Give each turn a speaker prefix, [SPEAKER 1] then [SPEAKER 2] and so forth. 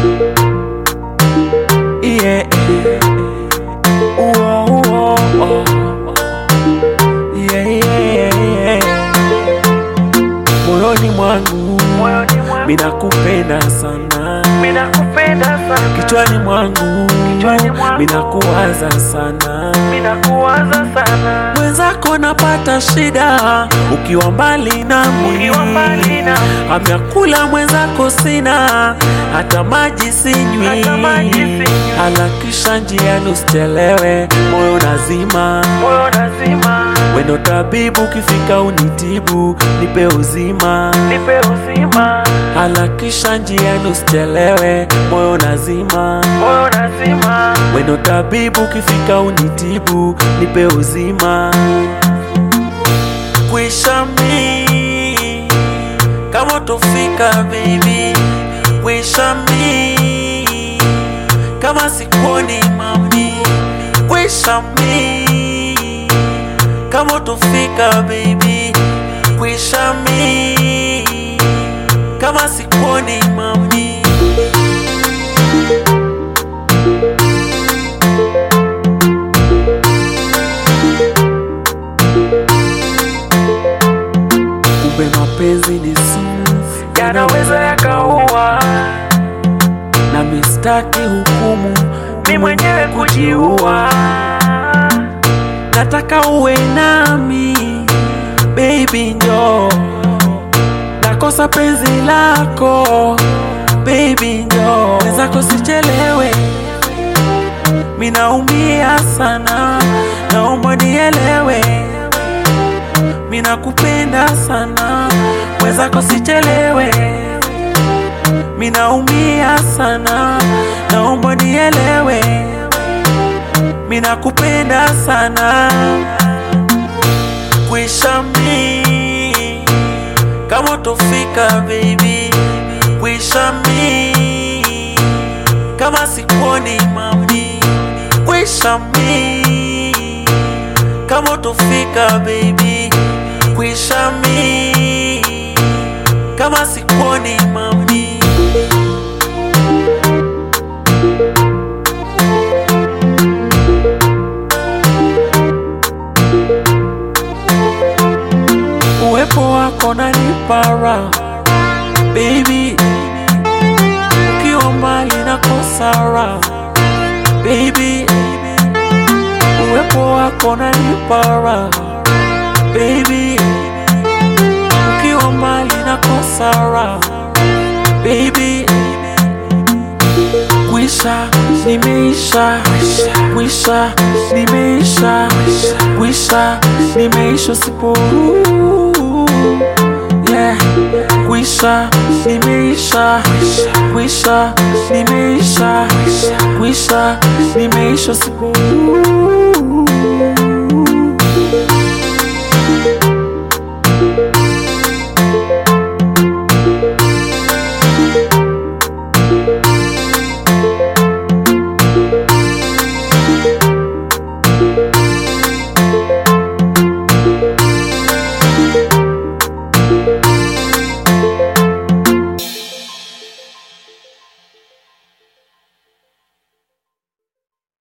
[SPEAKER 1] Yeah. Uo, uo, oh. Yeah, yeah, yeah. Moyoni mwangu
[SPEAKER 2] moyoni mwangu
[SPEAKER 1] minakupenda sana,
[SPEAKER 2] minakupenda sana
[SPEAKER 1] kichwani mwangu
[SPEAKER 2] Kichwani mwangu.
[SPEAKER 1] minakuwaza sana,
[SPEAKER 2] minakuwaza sana
[SPEAKER 1] mwenzako napata shida ukiwa mbali nami,
[SPEAKER 2] ukiwa mbali na
[SPEAKER 1] Amyakula mwenzako sina, hata maji sinywi,
[SPEAKER 2] Hata maji sinywi.
[SPEAKER 1] harakisha njiani usichelewe, moyo nazima
[SPEAKER 2] moyo nazima
[SPEAKER 1] wendo tabibu, ukifika unitibu, nipe uzima,
[SPEAKER 2] nipe uzima
[SPEAKER 1] harakisha njiani usichelewe, moyo nazima
[SPEAKER 2] moyo nazima
[SPEAKER 1] wendo tabibu, ukifika unitibu, nipe uzima, kwisha mi kama tofika baby, kwisha mi kama sikuoni mami, kwisha mi kama tofika baby, kwisha mi kama sikuoni mami. Kumbe mapenzi ni sumu,
[SPEAKER 2] yanaweza yakaua
[SPEAKER 1] na mistaki hukumu,
[SPEAKER 2] mi mwenyewe kujiua
[SPEAKER 1] nataka uwe nami baby, njo nakosa penzi lako baby, njo wenzako sichelewe, minaumia sana, naomba nielewe, minakupenda sana, wenzako sichelewe, minaumia sana, naomba nielewe minakupenda sana kwisha mi kama tofika baby kwisha mi kama sikuoni mami kwisha mi kama tofika baby kwisha mi kama sikuoni mami uwepo wako nanipara baby, ukiwa mbali na kosara baby, uwepo wako nanipara baby, ukiwa mbali na kosara baby, kwisha nimeisha, kwisha nimeisha, kwisha nimeisha sipo yeah. Kwisha nimeisha, kwisha nimeisha, kwisha nimeisha sipo